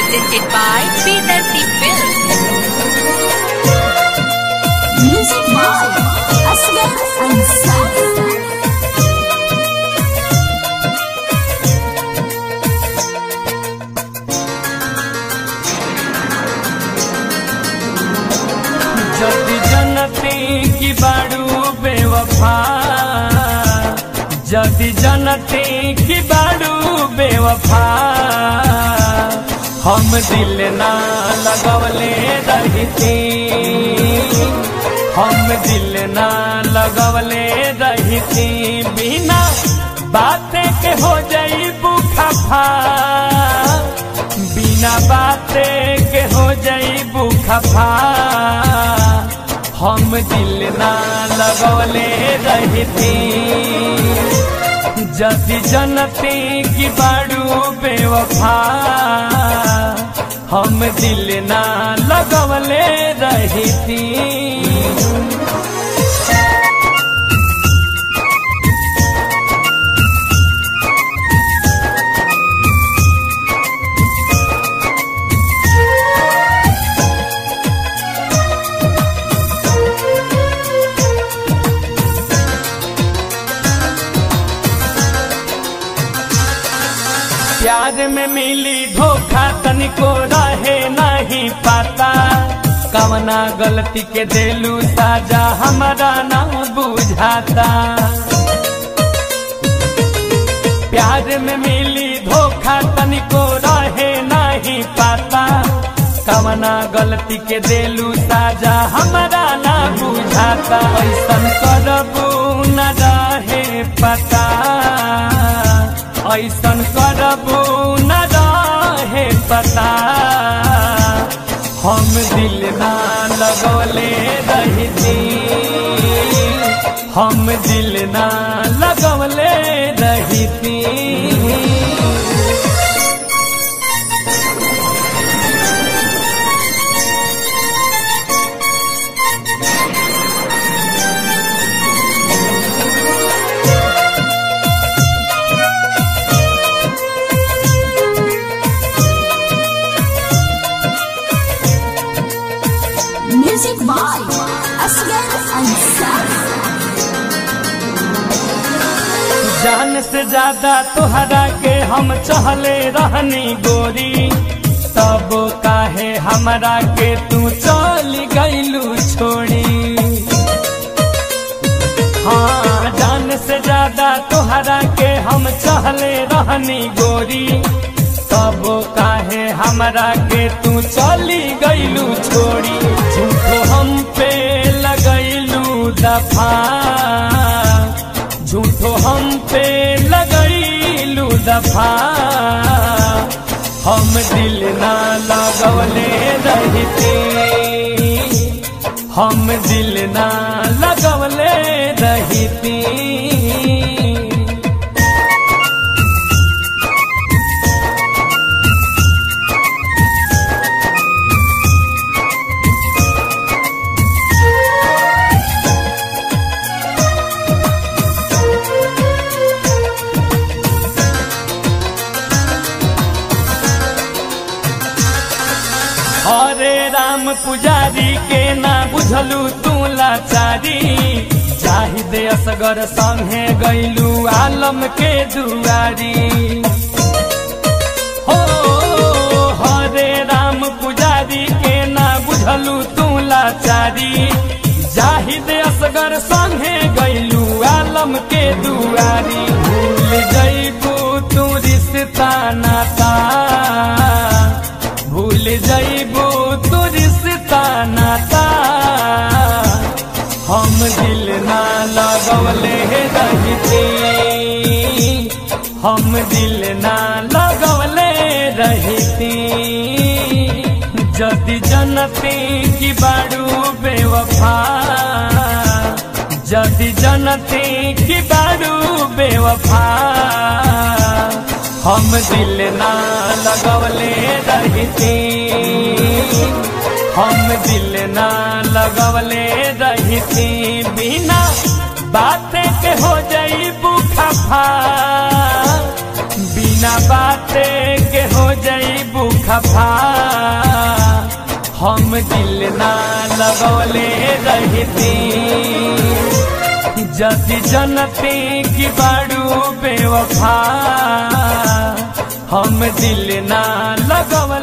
presented by P30 Films. Music by Asghar Ansari. जति जनती की बाड़ू बेवफा जति जनती की बाड़ू बेवफा हम दिल ना लगवले रहती हम दिल ना लगवले रहती बिना बातें के हो जाई बुखफा बिना बाते के हो जाइबू खफा हम दिल ना लगवले रहती जति जनती की बाड़ू बेवफा हम दिल ना लगवले रहती प्यार में मिली धोखा तनिको रहे नहीं पाता कवना गलती के देलू साजा हमारा ना बुझाता प्यार में मिली धोखा तनिको रहे नहीं पाता कवना गलती के देलू साजा हमारा ना बुझाता ऐसन करबू न रहे पता ऐसन करबू न रहे पता हम दिल ना लगवले रहती हम दिल ना लगवले रहती Music by Asghar Ansari. जान से ज्यादा तोहरा के हम चहले रहनी गोरी तब काहे हमरा के तू चल गईलू छोड़ी हाँ जान से ज्यादा तोहरा के हम चहले रहनी गोरी तब काहे हमरा के तू चली गईलू छोड़ी झूठो हम पे लगैलू दफा झूठो हम पे लगैलू दफा हम दिल ना लगवले रहती हम दिल ना लगवले रहती हरे राम पुजारी के ना बुझलू तू लाचारी चाहिदे असगर संगे गैलू आलम के दुआरी हो हरे राम पुजारी के ना बुझलू तू लाचारी जाहिद असगर संगे गैलू आलम के दुआरी भूल जैबू तू रिश्ता नाता भूल जैबू तू रिश्ता नाता हम दिल ना लगवले रहती हम दिल ना लगवले रहती जदि जनती की बाड़ू बेवफा जदि जनती की बाड़ू बेवफा हम दिल ना लगवले रहती हम दिल ना लगवले रहती बिना बातें के हो जाई बुखफा बिना बाते के हो जाई खफा हम दिल ना लगौले रहती जति जनती की बाड़ू बेवफा हम दिल ना लगौले